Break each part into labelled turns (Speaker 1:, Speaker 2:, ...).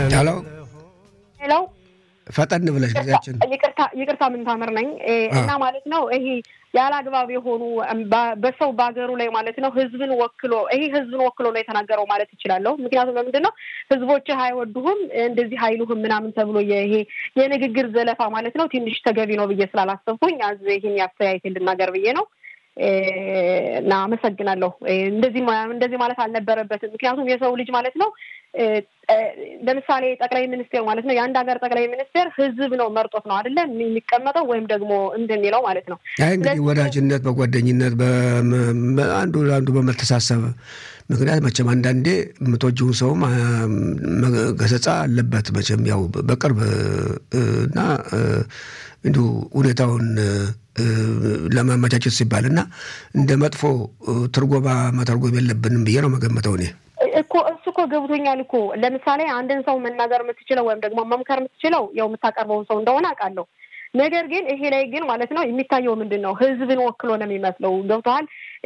Speaker 1: ሄሎ
Speaker 2: ሄሎ
Speaker 1: ፈጠን ብለሽ ጊዜያችን
Speaker 2: ይቅርታ ይቅርታ ምንታምር ነኝ እና ማለት ነው ይሄ ያለ አግባብ የሆኑ በሰው በሀገሩ ላይ ማለት ነው ህዝብን ወክሎ ይሄ ህዝብን ወክሎ ነው የተናገረው ማለት ይችላለሁ። ምክንያቱም ለምንድን ነው ህዝቦችህ አይወዱህም እንደዚህ አይሉህም ምናምን ተብሎ ይሄ የንግግር ዘለፋ ማለት ነው ትንሽ ተገቢ ነው ብዬ ስላላሰብኩኝ አዝ ይህን ያስተያየት እንድናገር ብዬ ነው እና አመሰግናለሁ። እንደዚህ እንደዚህ ማለት አልነበረበትም። ምክንያቱም የሰው ልጅ ማለት ነው ለምሳሌ ጠቅላይ ሚኒስቴር ማለት ነው የአንድ ሀገር ጠቅላይ ሚኒስቴር ህዝብ ነው መርጦት ነው አይደለ የሚቀመጠው ወይም ደግሞ እንደሚለው ማለት ነው።
Speaker 1: አይ እንግዲህ ወዳጅነት፣ በጓደኝነት አንዱ ለአንዱ በመተሳሰብ ምክንያት መቼም አንዳንዴ የምትወጂውን ሰውም ገሰጻ አለበት መቼም ያው በቅርብ እና እንዲሁ ሁኔታውን ለማመቻቸት ሲባል እና እንደ መጥፎ ትርጎማ መተርጎም የለብንም ብዬ ነው መገመተው እኔ
Speaker 2: እኮ እሱ እኮ ገብቶኛል እኮ ለምሳሌ አንድን ሰው መናገር የምትችለው ወይም ደግሞ መምከር የምትችለው ያው የምታቀርበውን ሰው እንደሆነ አውቃለሁ። ነገር ግን ይሄ ላይ ግን ማለት ነው የሚታየው ምንድን ነው ህዝብን ወክሎ ነው የሚመስለው። ገብቶሃል?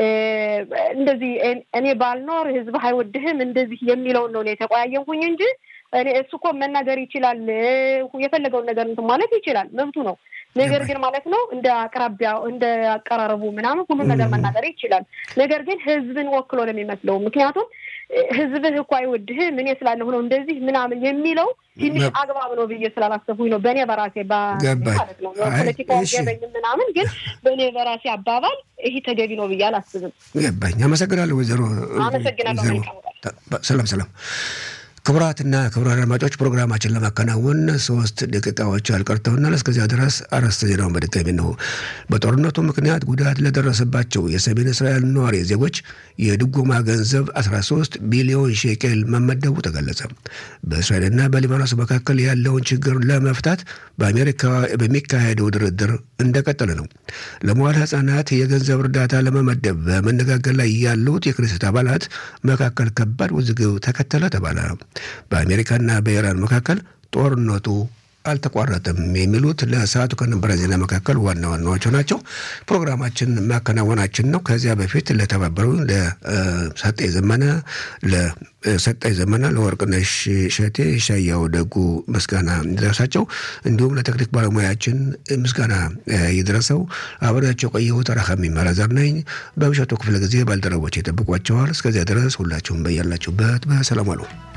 Speaker 2: እንደዚህ እኔ ባልኖር ህዝብ አይወድህም እንደዚህ የሚለውን ነው የተቆያየንኩኝ እንጂ እኔ እሱ እኮ መናገር ይችላል፣ የፈለገውን ነገር እንትን ማለት ይችላል፣ መብቱ ነው። ነገር ግን ማለት ነው እንደ አቅራቢያ እንደ አቀራረቡ ምናምን ሁሉን ነገር መናገር ይችላል። ነገር ግን ህዝብን ወክሎ ነው የሚመስለው። ምክንያቱም ህዝብህ እኮ አይወድህም እኔ ስላለሁ ነው እንደዚህ ምናምን የሚለው ትንሽ አግባብ ነው ብዬ ስላላሰብኩኝ ነው በእኔ በራሴ ማለት ነው። ፖለቲካ ገበኝም ምናምን ግን በእኔ በራሴ አባባል ይሄ ተገቢ ነው ብዬ አላስብም።
Speaker 1: ገባኝ። አመሰግናለሁ ወይዘሮ
Speaker 2: አመሰግናለሁ።
Speaker 1: ሰላም ሰላም። ክቡራትና ክቡራን አድማጮች ፕሮግራማችን ለማከናወን ሶስት ደቂቃዎች አልቀርተውናል። እስከዚያ ድረስ አርዕስተ ዜናውን በድጋሚ ነው። በጦርነቱ ምክንያት ጉዳት ለደረሰባቸው የሰሜን እስራኤል ነዋሪ ዜጎች የድጎማ ገንዘብ 13 ቢሊዮን ሼኬል መመደቡ ተገለጸ። በእስራኤልና በሊባኖስ መካከል ያለውን ችግር ለመፍታት በአሜሪካ በሚካሄደው ድርድር እንደቀጠለ ነው። ለመዋለ ሕጻናት የገንዘብ እርዳታ ለመመደብ በመነጋገር ላይ ያሉት የክኔሴት አባላት መካከል ከባድ ውዝግብ ተከተለ ተባለ። በአሜሪካና በኢራን መካከል ጦርነቱ አልተቋረጠም የሚሉት ለሰዓቱ ከነበረ ዜና መካከል ዋና ዋናዎቹ ናቸው። ፕሮግራማችን ማከናወናችን ነው። ከዚያ በፊት ለተባበሩ ለሰጠኝ ዘመነ ለሰጠኝ ዘመነ ለወርቅነሽ ሸቴ ሻያው ደጉ ምስጋና ይድረሳቸው። እንዲሁም ለቴክኒክ ባለሙያችን ምስጋና ይድረሰው። አብሬያቸው ቆየሁት ረሃሚ መራዘር ነኝ። በምሽቱ ክፍለ ጊዜ ባልደረቦች ይጠብቋቸዋል። እስከዚያ ድረስ ሁላችሁም በያላችሁበት በሰላም አሉ።